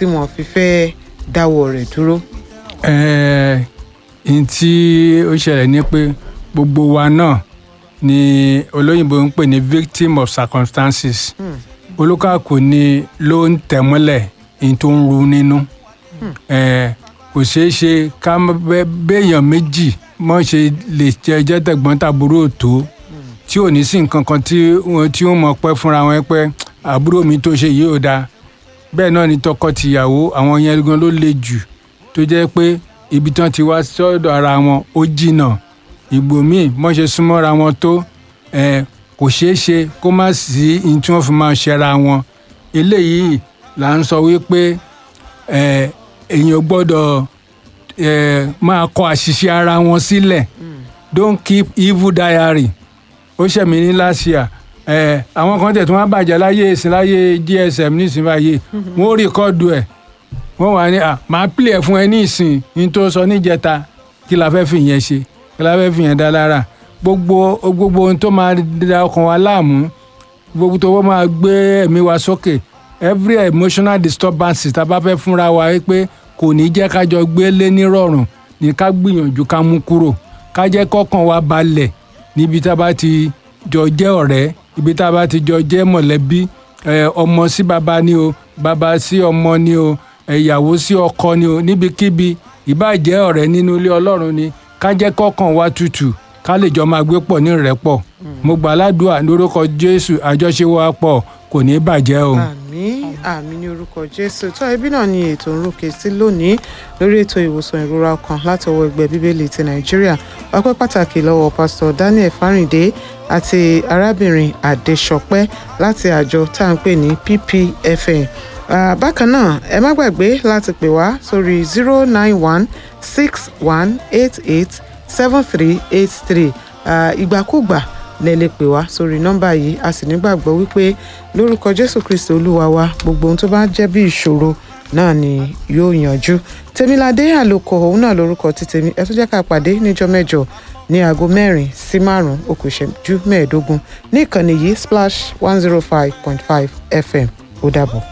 tí wọ́n fi fẹ́ dáwọ́ rẹ̀ dúró. ẹ̀ẹ́n n tí ó ṣẹlẹ̀ ni pé gbogbo wa náà ni olóyìnbó ń pè ní victim of circumstances olúkàkù ni ló ń tẹ̀mọ́lẹ̀ ní tó ń ru nínú ẹ̀ẹ́ kò ṣeé ṣe ká má bẹ́- béèyàn méjì mọ̀ ṣe lè jẹ́ jẹ́ tẹ̀gbọ́n tàbúrò tó tí ò ní sí nǹkan kan tí wọ́n tí wọ́n mọ̀ pẹ́ fúnra wọn pé àbúrò mi tó ṣe yìí ò dáa bẹ́ẹ̀ náà ni tọkọ-tìyàwó àwọn yẹn gan ló le jù tó jẹ́ pé ibi tán ti wá sọ́dọ̀ ara wọn ó jìnnà ìgbò míì mọ́ ṣe súnmọ́ra wọn tó ẹ̀, kò ṣeé ṣe kó má sí ní tí wọ́n fi máa ṣẹra wọn eléyìí là ń sọ wípé ẹ̀, èèyàn gbọ́dọ̀ ẹ̀, máa kọ àṣìṣe ara wọn sílẹ̀ don't keep evil diary ó ṣẹ̀mí ní last year ẹ̀, àwọn kan tẹ̀ tí wọ́n bàjẹ́ láyé ìsìn láyé gsm nísìnyí báyìí wọ́n ó rìkọ́dù ẹ̀ wọ́n wà ní à máa pìlẹ̀ fún ẹ ní ìsìn ní tó sọ níjẹta kí la fẹ́ fi yẹn ṣe kí la fẹ́ fi yẹn dá lára gbogbo gbogbo ohun tó máa da ọkàn wa láàmú gbogbo tó wọ́n máa gbé ẹ̀mí wa sókè every emotional disturbance tá a bá fẹ́ fúnra wa wí pé kò ní jẹ́ ká jọ gbé lé nírọ̀rùn ní ká gbìyànjú ká mú kúrò ká jẹ́ kọ́kàn wa balẹ̀ níbi tá a bá ti jọ jẹ́ ọ̀rẹ́ ibi tá a bá ti jọ jẹ́ mọ̀lẹ́bí ẹ, ọmọ sí baba ni o baba sí ọmọ ni o ìyàwó sí ọkọ ni o níbikíbi ìbàjẹ́ ọ̀rẹ́ nínú ilé ọlọ́run ni ká jẹ́ kọ́kàn wa tutù ká lè jọ máa gbé pọ̀ ní ìrẹ́pọ̀ mo gbà ládùúà lórúkọ jésù àjọṣe wa pọ̀ kò ní bàjẹ́ o. àmín àmín ní orúkọ jésù tó ẹbí náà ni ètò ń ròkè sí lónìí lórí ètò ìwòsàn ìrora ọkàn látọwọ́ ẹgbẹ́ bíbélì ti nàìjíríà ọpẹ́ pàtàkì lọ́wọ́ pásítọ̀ daniel fáríndé àti arábìnrin adéṣọpẹ́ láti àjọ tá à ń pè ní ppfn Ah, bákan náà ẹ má gbàgbé láti pè wá sórí zero nine one six one eight eight seven three eight three ìgbàkúgbà lẹ lè pè wá sórí nọ́mbà yìí a sì nígbàgbọ́ wípé lórúkọ jésù kristi olúwa wa gbogbo ohun tó bá jẹ́ bí ìṣòro náà ni yóò yanjú tèmiládé àlòkò òun náà lórúkọ ti tèmi ẹ tún jẹ́ ká pàdé níjọ́ mẹ́jọ ní aago mẹ́rin sí márùn-ún ó kù ìṣẹ́jú mẹ́ẹ̀ẹ́dógún ní ìkànnì yìí splash one zero five point five fm ó dàbọ̀.